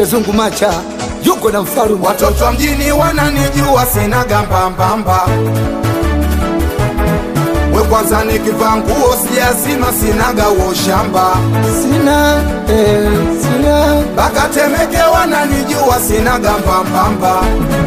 DJ Zungu Macha yuko na mfarume Watoto wa mjini wananijua sinaga mbambamba. We kwanza nikivaa nguo sijazima sinaga uo shamba. sina eh, sina Baka Temeke wananijua sinaga mbambamba.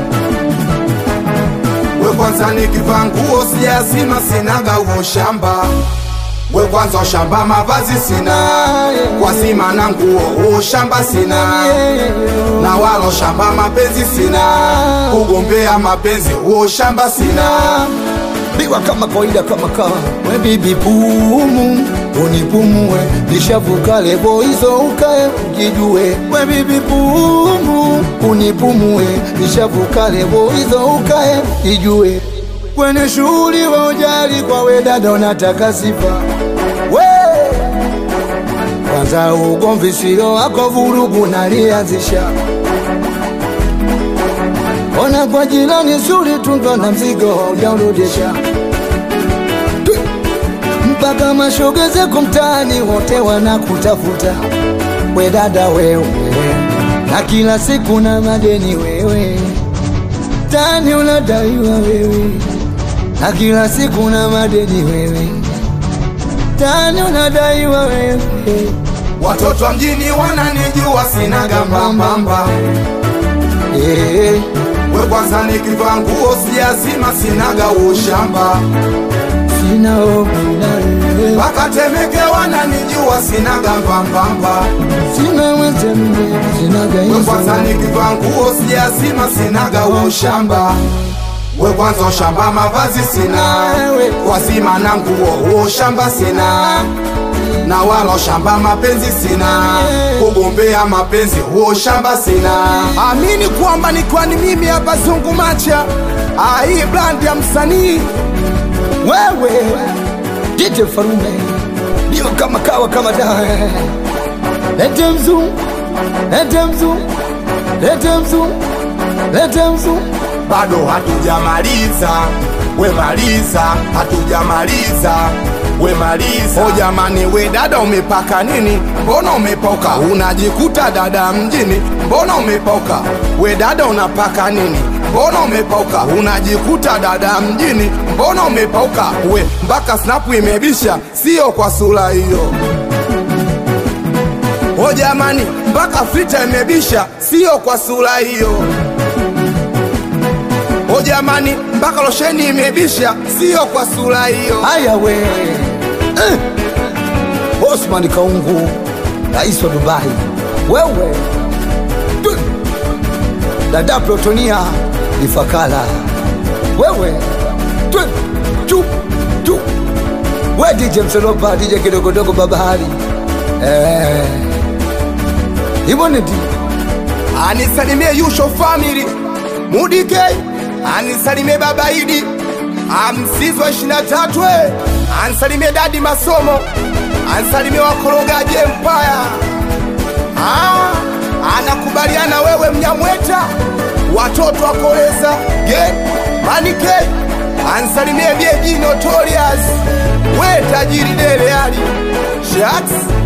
We kwanza nikivaa nguo sijazima sinaga uo shamba. We kwanza shamba mavazi sina kwa sima na nguo ushamba sina na walo shamba mapenzi sina kugombea mapenzi uo shamba sina biwa kama kawaida kama kawa we bibi pumu unipumue nishavuka levo hizo ukae ujijue we bibi pumu unipumue nishavuka levo hizo ukae ujijue kwenye shughuli wa ujali kwa we dada unataka sifa we kwanza ugomvi sio wako vurugu nalianzisha ona kwa jirani nzuri tunga na mzigo haujaurudisha Twi! mpaka mashoga zako mtaani wote wanakutafuta we dada wewe na kila siku na madeni wewe tani unadaiwa wewe na kila siku na madeni wewe tani unadaiwa wewe watoto wa mjini wananijua sinaga mbambamba Eh, we kwanza nikivaa nguo sijazima sinaga ushamba sina hofu na wewe mpaka Temeke wananijua sinaga mbambamba sina wezembe sina we kwanza gaisa nikivaa nguo sijazima sinaga ushamba we kwanza ushamba mavazi sina kwa sima na nguo ushamba sina na wala shamba mapenzi sina kugombea mapenzi huo shamba sina amini kwamba ni kwani mimi hapa zungu macha Ah, hii brand ya msanii wewe DJ Farume ndio kama kawa kama dawa lete mzu lete mzu lete mzu lete mzu bado hatujamaliza we maliza hatujamaliza we maliza o jamani we dada umepaka nini mbona umepoka unajikuta dada mjini mbona umepoka we dada unapaka nini mbona umepoka unajikuta dada mjini mbona umepoka we mpaka snapu imebisha sio kwa sura hiyo o jamani mpaka fita imebisha sio kwa sura hiyo O jamani, mpaka losheni imebisha, sio kwa sura hiyo. haya we eh. Osman Kaungu rais wa Dubai wewe Twi! dada Protonia Ifakala wewe Twi! chu chu we DJ Msolopa DJ kidogodogo babahari eh. hivyo ni di Anisalimie Yusho family Mudike, anisalimie baba Idi Amsizwa 23 we, anisalimie dadi Masomo, anisalimie wakorogaji Empire. Ah, anakubaliana wewe Mnyamweta, watoto wa Koleza Gen Manike, anisalimie Bieji Notorious, we tajiri Dele Ali Shaks